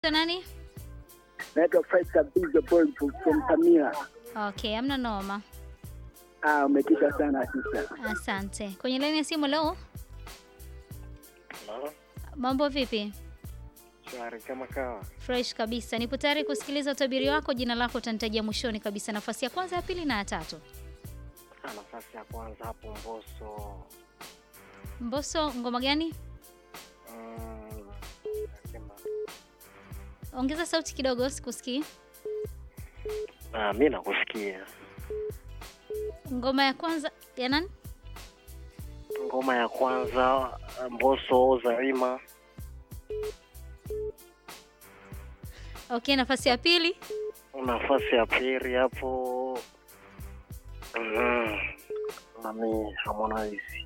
nani? Naitwa Faisal Bizo Boy from Samia. Okay, amna noma. Ah, umetisha sana sisa. Asante. Kwenye laini ya simu leo, Halo, mambo vipi? shwari kama kawa. Fresh kabisa. Nipo tayari kusikiliza utabiri wako. Jina lako utanitajia mwishoni kabisa, nafasi ya kwanza, ya pili na ya tatu. Ah, nafasi ya kwanza hapo Mbosso. Mbosso, ngoma gani? Mm, nasema Ongeza sauti kidogo, sikusikii. ah, mi nakusikia. Ngoma ya kwanza ya nani? Ngoma ya kwanza Mbosso Zarima. Okay, nafasi ya pili. Nafasi ya pili hapo mm, nami Harmonize.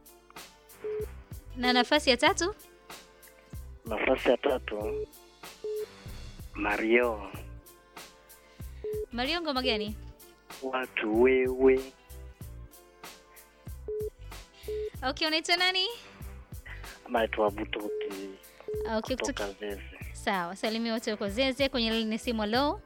Na nafasi ya tatu? Nafasi ya tatu Mario. Mario, ngoma gani? Watu wewe. Okay, unaitwa nani? Naitwa Butoki Okay, kutoka kutoka Zeze. sawa. Salimia wote uko Zeze kwenye laini ya simu. Hello,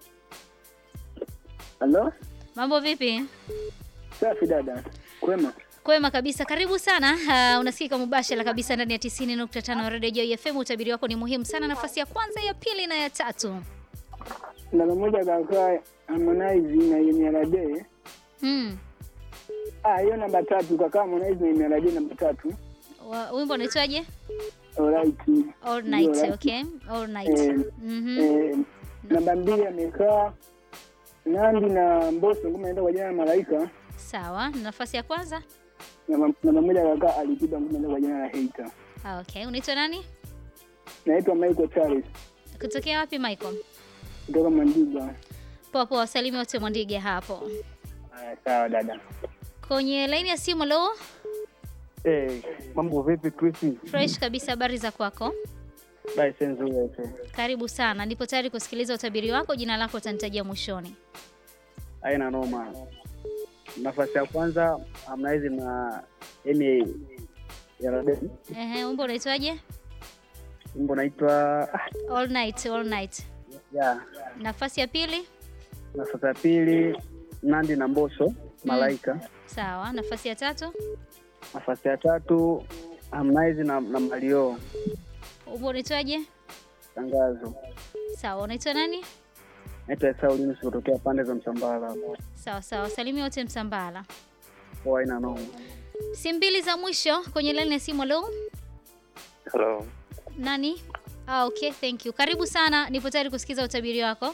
Halo? mambo vipi? Safi dada. Kwema. Kwema kabisa, karibu sana. Uh, unasikika mubashara kabisa ndani ya 90.5 Radio Joy FM. Utabiri wako ni muhimu sana, nafasi ya kwanza, ya pili na ya tatu. Namba moja kaka Harmonize na Emirade. Hmm. Ah, hiyo namba tatu kaka Harmonize na Emirade namba tatu. Wa- Wimbo unaitwaje? Alright. All night, Alright. okay? All night. Eh, Mhm. Eh, namba mbili amekaa Nandi na Mbosso ngoma inaenda kwa jina la Malaika. Sawa. Nafasi ya kwanza? Namba namba moja kaka Alikiba ngoma inaenda kwa jina la Hater. Ah, Okay. Unaitwa nani? Naitwa Michael Charles Kutokea wapi Michael? kutoka Mandiga. Poa poa, wasalimia wote Mwandige hapo. Ah, sawa dada. Kwenye laini ya simu leo, Eh, mambo vipi Chris? fresh kabisa, habari za kwako? Bye senzu yote. Karibu sana. Nipo tayari kusikiliza utabiri wako. Jina lako utanitajia mwishoni. Haina noma. Nafasi ya kwanza Harmonize na Emi ya Raden. Ehe, wimbo unaitwaje? Wimbo naitwa ah, All night, all night. ya Nafasi ya pili? nafasi ya pili Nandi na Mbosso Malaika. Sawa. Nafasi ya tatu? Nafasi ya tatu Harmonize na, na Mario Wimbo unaitwaje? tangazo. Sawa. Unaitwa nani? Naitwa Saulini kutokea pande za Msambala. Sawa sawa, salimia wote Msambala. Kwa haina noma. Simu mbili za mwisho kwenye laini ya simu. Leo Hello. nani? Ah, okay, thank you. Karibu sana, nipo tayari kusikiza utabiri wako.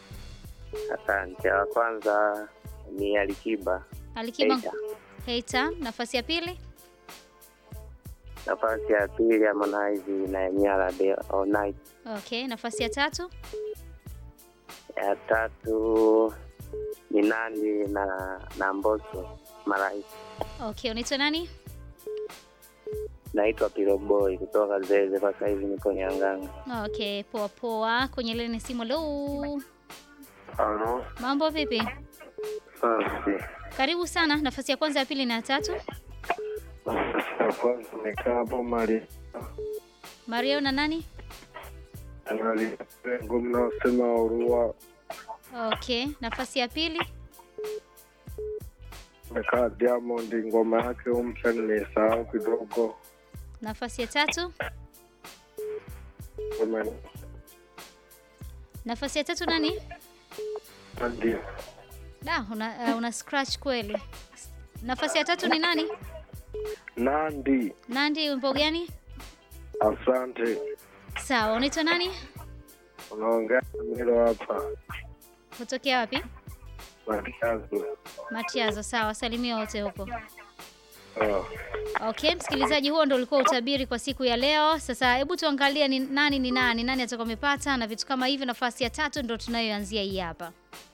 Asante. Wa kwanza ni Alikiba. Alikiba Hater. Hater. Nafasi ya pili? Nafasi ya pili Harmonize na Nyara de All Night. Okay, nafasi ya tatu? Ya tatu ni Nandi na na Mbosso Malaika. Okay, unaitwa nani? Naitwa Piro Boy kutoka Zeze, kwa sasa hivi niko Nyang'anga. Okay, poa poa. Kwenye laini ya simu. Leo Halo. mambo vipi? Asante. Karibu sana. Nafasi ya kwanza, ya pili na ya tatu. Ya kwanza nimekaa hapo mali Mario na nani? anali lengo mnaosema urua Okay, nafasi ya pili. mekaa Diamond, ngoma yake mpya nimesahau kidogo. Nafasi ya tatu. Ngoma Nafasi ya tatu nani? ndio Da, una, uh, una scratch kweli. Nafasi ya tatu ni nani? Nandi. Nandi, wimbo gani? Asante. Sawa, unaitwa nani? Unaongea na Milo hapa Kutokea wapi? Matiazo. Matiazo. Sawa, salimia wote huko. Oh. Okay, msikilizaji, huo ndo ulikuwa utabiri kwa siku ya leo. Sasa hebu tuangalie ni nani ni nani, nani atakuwa amepata na vitu kama hivyo. Nafasi ya tatu ndo tunayoanzia hii hapa.